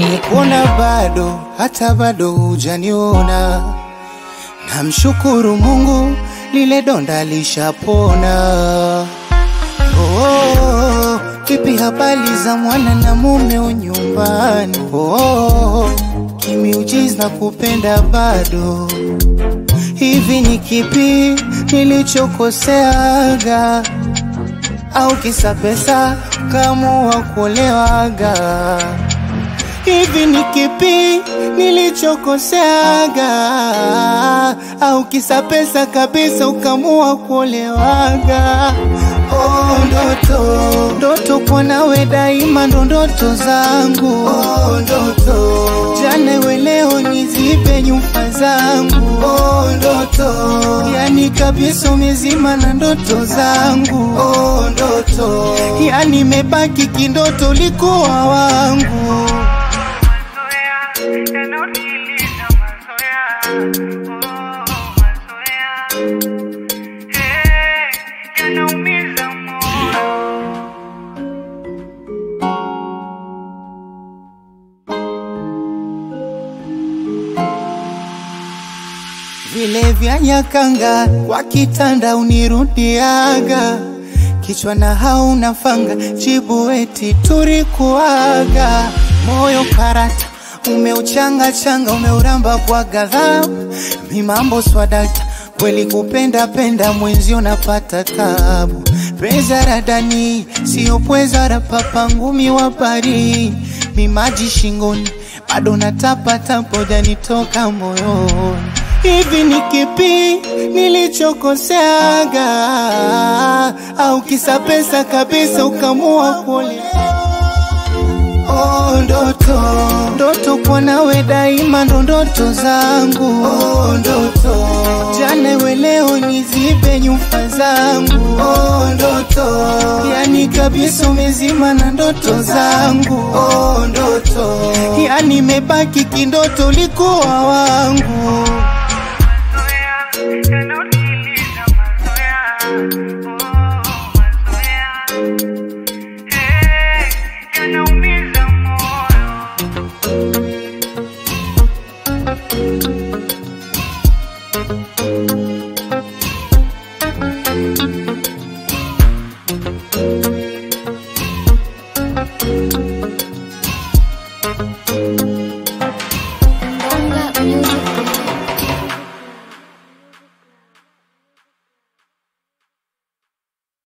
nimekuona bado, hata bado hujaniona. Namshukuru Mungu, lile donda lishapona. Oh, kipi habari za mwana na mume nyumbani? Oh, kimiujiza na kupenda bado. Hivi ni kipi nilichokoseaga? Au kisa pesa kamua kuolewaga? Hivi ni kipi nilichokoseaga? Au kisa pesa kabisa ukamua kuolewaga? Oh, ndoto ndoto kwa nawe daima ndo ndoto zangu oh, ndoto jana we leo nizibe nyufa zangu oh, ndoto yani kabisa umezima na ndoto zangu oh, ndoto yani mebaki kindoto likuwa wangu mazoea yanayotuliza mazoea oh, mazoea eh, yanaumiza moyo vile vya nyakanga kwa kitanda unirudiaga kichwa na hauna fanga jibu eti turikuaga moyo karata umeuchanga changa umeuramba kwa ghadhabu mi mambo swadakta kweli kupenda penda mwenzio napata tabu peza radani sio pweza rapapa ngumi wa pari mi maji shingoni bado natapata janitoka moyoni hivi ni kipi nilichokoseaga au kisa pesa kabisa ukamua kuolewa Oh, ndoto ndoto kwa nawe daima ndo ndoto zangu oh, ndoto jana we leo nizibe nyufa zangu oh, ndoto yani kabisa umezima na ndoto zangu oh, ndoto yani mebaki kindoto likuwa wangu